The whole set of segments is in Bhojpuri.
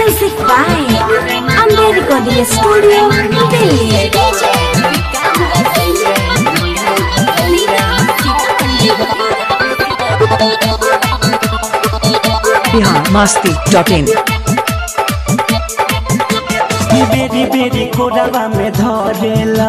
Music by Amber Recording Studio, Delhi. Bihar मस्ती डॉट इन बेरी बेरी कोरवा में धरेला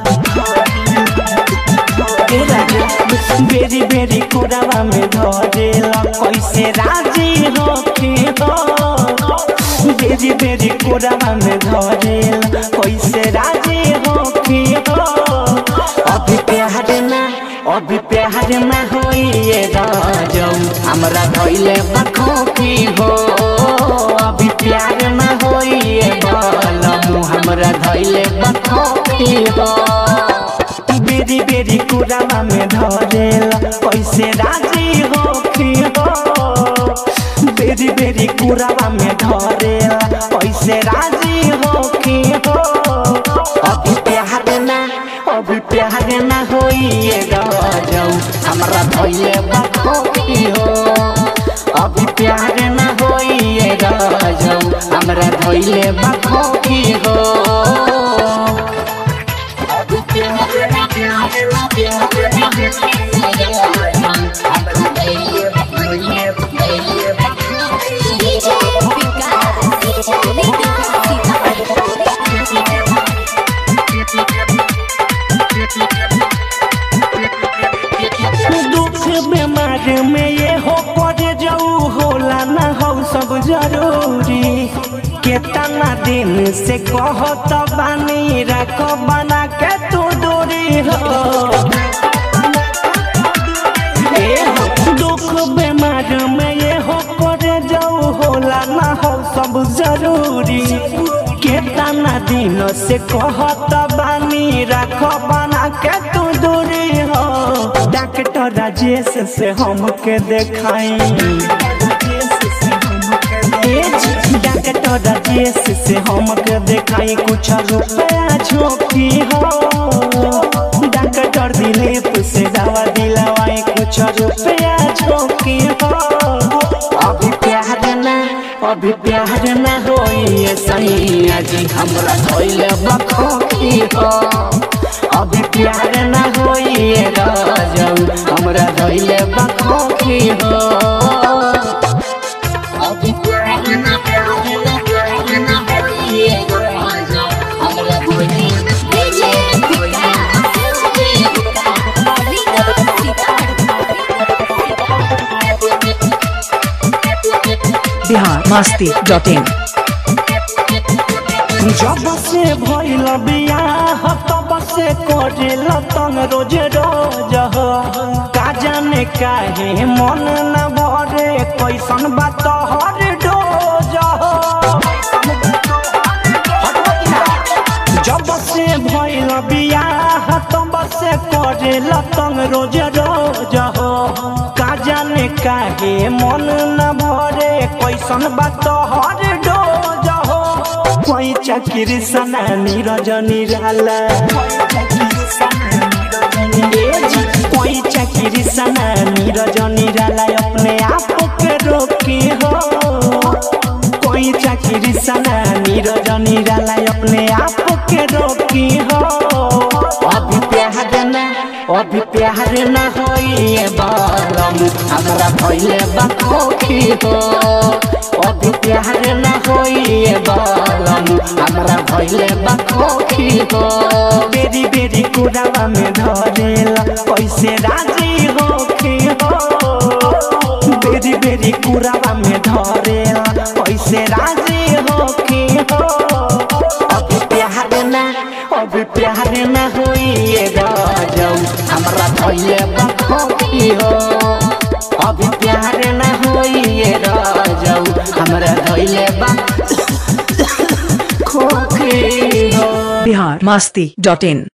बेरी बेरी कोरवा में धरेला कैसे राजी होके हो बेरी बेरी कोरवा में धरेला कैसे राजी होके हो अभी प्यार ना अभी प्यार ना होइए राजौ हमरा धइले बखोकी हो अभी प्यार ना होइए बालमु हमरा धइले बखोकी हो बेरी बेरी कुरावा में धरेला कैसे राजी होखी हो बेरी बेरी कुरावा में धरेला कैसे राजी होखी हो अभी प्यार ना अभी प्यार ना होइए राजौ हमरा धइले बखोकी हो अभी प्यार ना होइए राजौ हमरा धइले बखोकी हो दुख बीमार में ये हो पड़ जाऊ होला ना हो सब जरूरी केतना दिन से कहत बानी रख बना के तू दूरी हो ए हो, दुख बीमार में ये हो पड़ जाऊ होला ना हो सब जरूरी केतना दिन से कहत बानी रख बना के तू दूरी हो डॉक्टर राजेश से हमके देखाई डॉक्टर राजेश से हमके देखाई कुछ रुपया झोंकी हो डॉक्टर दिलीप से दवा दिलवाई कुछ रुपया झोंकी हो अभी प्यार ना अभी प्यार ना होइए सैया जी हमरा धोइले बखोकी हो अभी प्यार ना होइए राजौ हमरा धोइले बखोकी हो अभी प्यार ना प्यार ना होइए राजौ हमरा धोइले बिहार मस्ती डॉट इन जब से भइल बियाह तब से करेल तंग रोज रोज हो। का जाने काहे मन न भरे कैसन बात हर डोज हो। जब से भइल बियाह तब से करेल तंग रोज रोज हो का जाने काहे मन न भरे कैसन बात हर डोज हो कोई चक्री सना नीरज निराला कोई चक्री सना नीरज निराला अपने आप के रोकी हो कोई चक्री सना नीरज निराला अपने आप के रोकी हो अभी प्यार ना अभी प्यार ना होइए बालम हमरा भइले बखोखी हो अभी प्यार ना होइए बालम हमरा भइले बखोखी हो बेरी बेरी कुरावा में धरेला कैसे राजी होखी हो बेरी बेरी कुरावा में धरेला कैसे राजी होखी हो अभी प्यार ना अभी प्यार ना होइए राजौ हमरा धइले बखोखी हो अभी प्यार ना होइए राजौ हमरा धइले बखोखी हो बिहार मस्ती डॉट इन